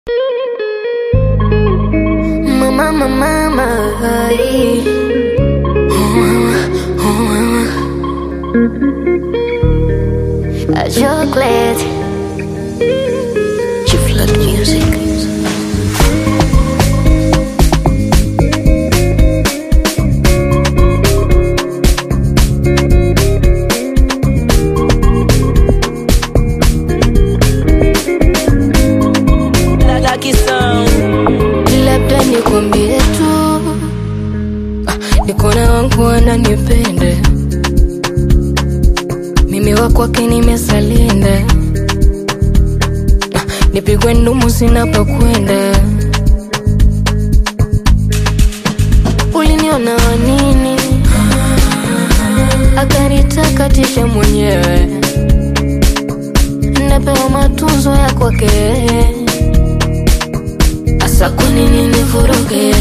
Mama, mama, mama, ay. Oh, mama, oh, mama. A chocolate. Chiflat music. Lucky Sound. Labda nikwambie tu ah, niko na wangu wananipenda mimi wa kwake nimesalinda ah, nipigwe ndumu sina pa kwenda uliniona wanini akanitakatisha mwenyewe napewa matunzo ya kwake Asa kwa nini nivuruge?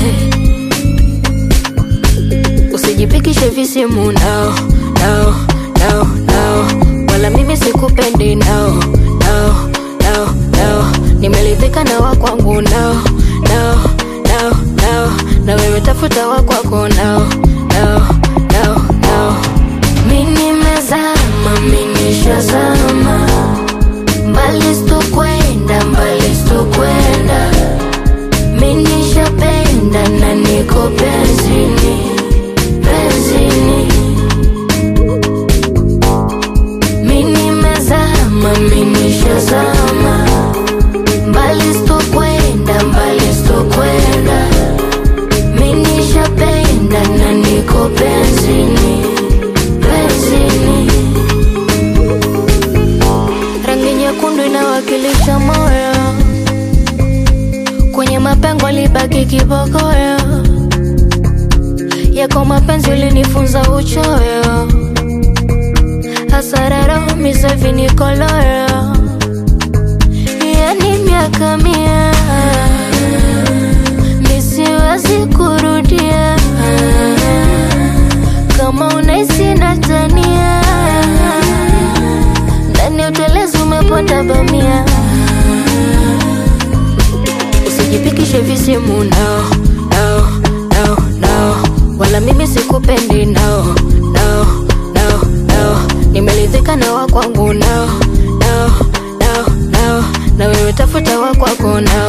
Usijipikishe visimu nao nao nao nao, wala mimi sikupendi nao nao nao nao, nimeridhika na wa kwangu nao nao nao nao, na wewe tafuta wa kwako nao nao nao nao. Mimi nimezama, mimi nishazama mbali, sitokwenda mbali, sitokwenda mimi nishapenda na niko penzini, penzini. Mimi nimezama, mimi nishazama. Mbali sitokwenda, mbali sitokwenda. Mimi nishapenda na niko penzini, penzini. Rangi nyekundu inawakilisha moyo kwenye mapengo libaki kibogoyo yako mapenzi ulinifunza uchoyo hasararo misavinikoloyo yani miaka mia misiwezi kurudia kama unaisi natania ndani ya utelezi umeponda bamia usijipikishe visimu nao nao nao nao, wala mimi sikupendi nao nao nao nao, nimeridhika na wa kwangu nao nao nao nao, na wewe tafuta wa kwako nao